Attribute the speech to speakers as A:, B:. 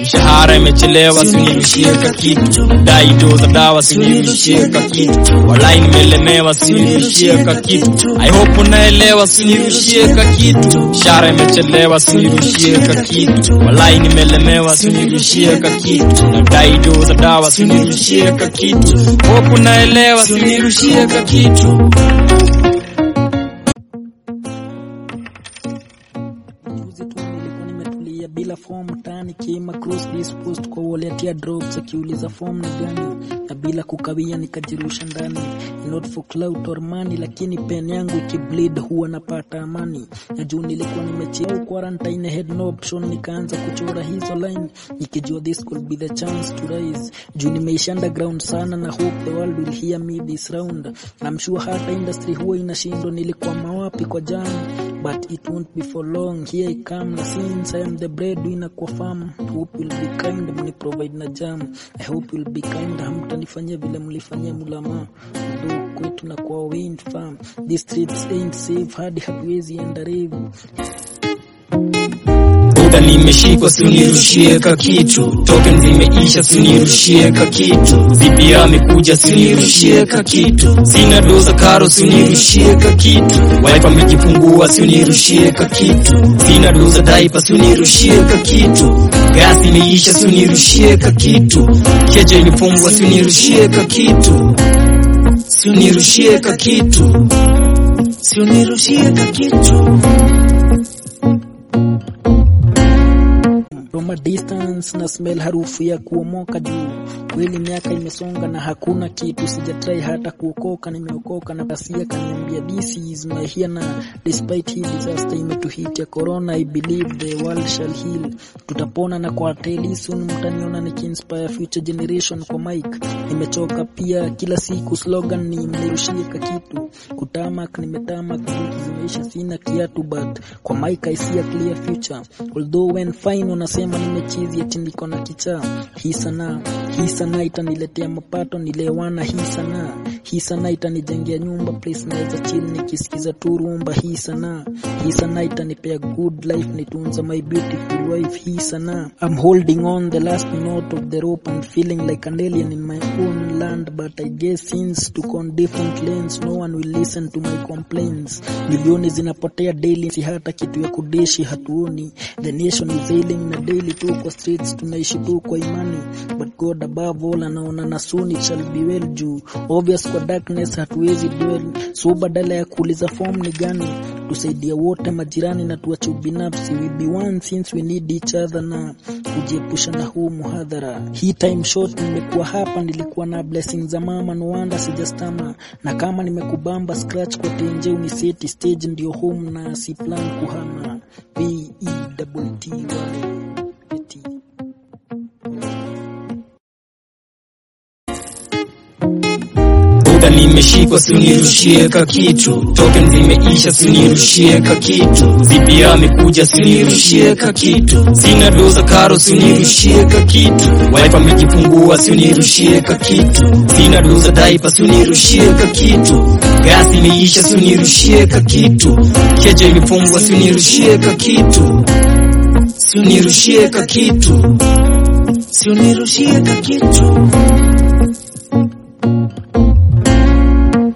A: mshahara imechelewa sinirushie ka kitu dai do za dawa sinirushie ka kitu walai nimelemewa sinirushie ka kitu i hope unaelewa sinirushie ka kitu mshahara imechelewa sinirushie ka kitu walai nimelemewa sinirushie ka kitu na dai do za dawa sinirushie ka kitu hope unaelewa sinirushie ka kitu
B: Juzi tu nilikuwa nimetulia bila form mtaani kima cross this post kwa wallet ya drops akiuliza form ni gani na bila kukawia nikajirusha ndani not for clout or money lakini pen yangu ikibleed huwa napata amani na juu nilikuwa nimechill quarantine had no option nikaanza kuchora hizo line nikijua this could be the chance to rise juu nimeisha underground sana na hope the world will hear me this round I'm sure hata industry huwa inashindwa nilikuwa mawapi kwa jana but it won't be for long here I come na since I am the breadwinner kwa farm hope will be kind mni provide na jam I hope will be kind hamtanifanyia vile mlifanyia mulama Although kwetu na kwa wind farm these streets ain't safe hadi hatuwezi enda rave
A: Buda nimeshikwa sinirushie ka kitu token zimeisha sinirushie ka kitu zipi amekuja sinirushie ka kitu sina doza karo sinirushie ka kitu wife amejifungua sinirushie ka kitu sina doza daipa sinirushie ka kitu gas imeisha sinirushie ka kitu keja ilifungwa sinirushie ka kitu sinirushie ka kitu sinirushie ka kitu
B: from a distance na smell harufu ya kuomoka juu kweli miaka imesonga na hakuna kitu sijatrai hata kuokoka nimeokoka na basia kaniambia this is my here na despite hii disaster imetuhit ya corona i believe the world shall heal tutapona na kwa teli soon mtaniona nikiinspire future generation kwa mic nimechoka pia kila siku slogan ni mnirushie ka kitu kutamak nimetamak vitu zimeisha sina kiatu but kwa mic i see a clear future although when fine unasema nimechizi eti niko na kichaa hii sanaa hii sanaa itaniletea mapato nilewana hii sanaa hii sanaa itanijengea nyumba place naweza chill nikisikiza tu rumba hii sanaa hii sanaa itanipea good life nitunza my beautiful wife hii sanaa I'm holding on the last note of the rope and feeling like an alien in my own land but I guess since took on different lanes no one will listen to my complaints milioni zinapotea daily si hata kitu ya kudeshi hatuoni the nation is ailing na daily tu kwa streets tunaishi tu kwa imani but God above all anaona na soon it shall be well juu obvious kwa darkness hatuwezi dwell so badala ya kuuliza form ni gani tusaidia wote majirani na tuache ubinafsi we be one since we need each other na kujiepusha na huu muhadhara hii time short nimekuwa hapa nilikuwa na blessing za mama no wonder sijastama na kama nimekubamba scratch kwa tenje uniseti stage ndio home na si plan kuhama v e double t y T.
A: Buda nimeshikwa sinirushie ka kitu token zimeisha sinirushie ka kitu zipi amekuja sinirushie ka kitu sina doza karo sinirushie ka kitu wife amejifungua sinirushie ka kitu sina doza daipa sinirushie ka kitu gas imeisha sinirushie ka kitu keja ilifungwa sinirushie ka kitu sinirushie ka kitu sinirushie ka kitu